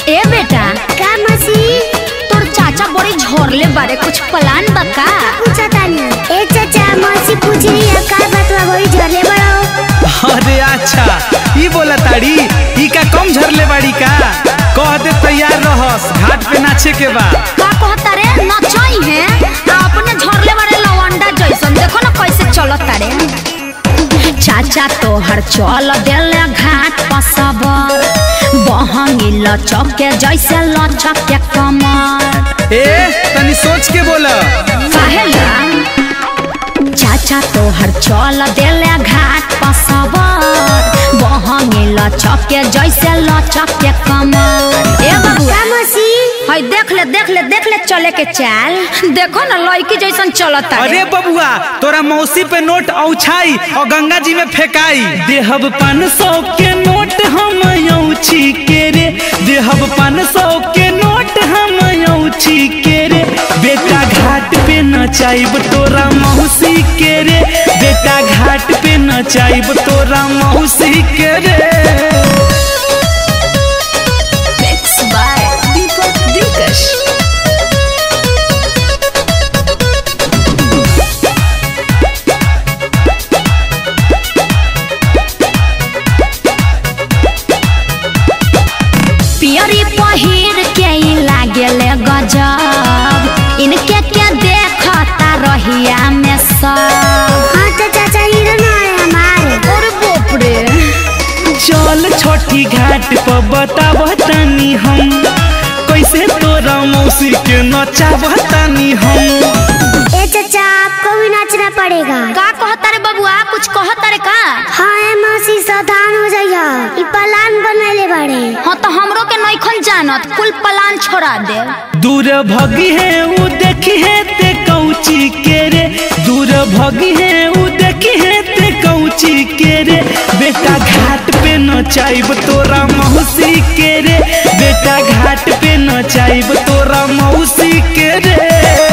ए बेटा का मसी तोर चाचा बड़ी झोरले बारे कुछ प्लान बा का पूछा तानी ए चाचा मसी पूछ रही है का बतवा बड़ी झरले बड़ो अरे अच्छा ई बोला ताड़ी ई का कम झरले बाड़ी का कह दे तैयार रहस घाट पे नाचे के बा का कहता रे नचाई है आ अपने झोरले बारे लवंडा जैसन देखो ना कैसे चलत तारे चाचा तोहर चल देले घाट पसबर बहंगी लचक के जैसे लचक के कमर ए तनी सोच के बोला काहेला चाचा तोहर चल देले घाट पसबर बहंगी लचक के जैसे लचक के कमर ए बबुआ का मसी हई देख ले देख ले देख ले चले के चाल देखो ना लड़की जैसन चलत अरे बबुआ तोरा मौसी पे नोट औछाई और गंगा जी में फेंकाई देहब पान सौ के नोट हम औछी के रे देहब पान सौ के नोट हम औछी के रे बेटा घाट पे नचाइब तोरा मौसी के रे बेटा घाट पे नचाइब तोरा मौसी के रे Mixed by Deepak Dinkash. पियरी पहिर के ई लागेले गजब इनके के देखता रहिया में सब हाँ तो चाचा हीरो ना है हमारे और बाप रे चल छठी घाट पर बताब तनी हम कैसे तोरा मौसी के नचाब तनी हम ए चाचा आपको भी नाचना पड़ेगा का कहता रे बबुआ कुछ कहता रे का हाँ ए मौसी सावधान हो जाइए ई प्लान बनले बाड़े हाँ तो हमरो के नइखन जानत कुल प्लान छोड़ा दे दूर भगी है ऊ देखी है ते कौची के रे दूर भगी है ऊ देखी है ते कौची के रे बेटा घाट पे नचाइब तोरा मौसी के रे बेटा घाट पे नचाइब तोरा मौसी के रे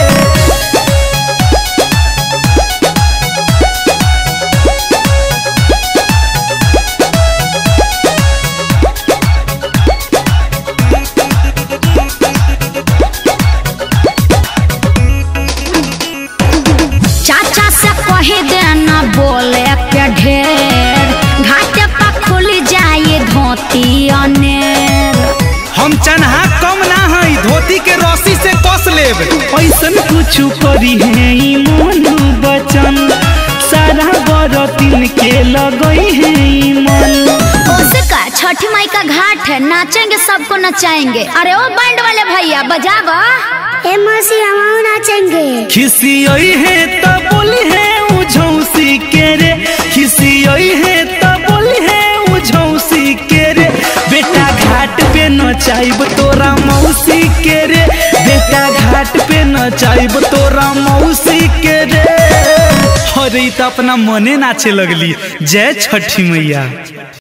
चाचा से कही देना बोले के ढेर घाटे पर खुल जाए धोती अनेर हम चन्हा कम ना हई धोती के रस्सी से कस लेब ऐसन कुछ करी है ई मोनू बचन सारा बरतिन के लगई है ई मन उसे का छठी माई का घाट है नाचेंगे सबको नचाएंगे अरे ओ बैंड वाले भैया बजावा ए मौसी हम नाचेंगे खिसियई है त बोली है उ झौसी के रे खिसियई है त बोली है उ झौसी के रे बेटा घाट पे नचाइब तोरा मौसी के रे बेटा घाट पे नचाइब तोरा मौसी के रे अरे ई त अपना मने नाचे लगली जय छठी मैया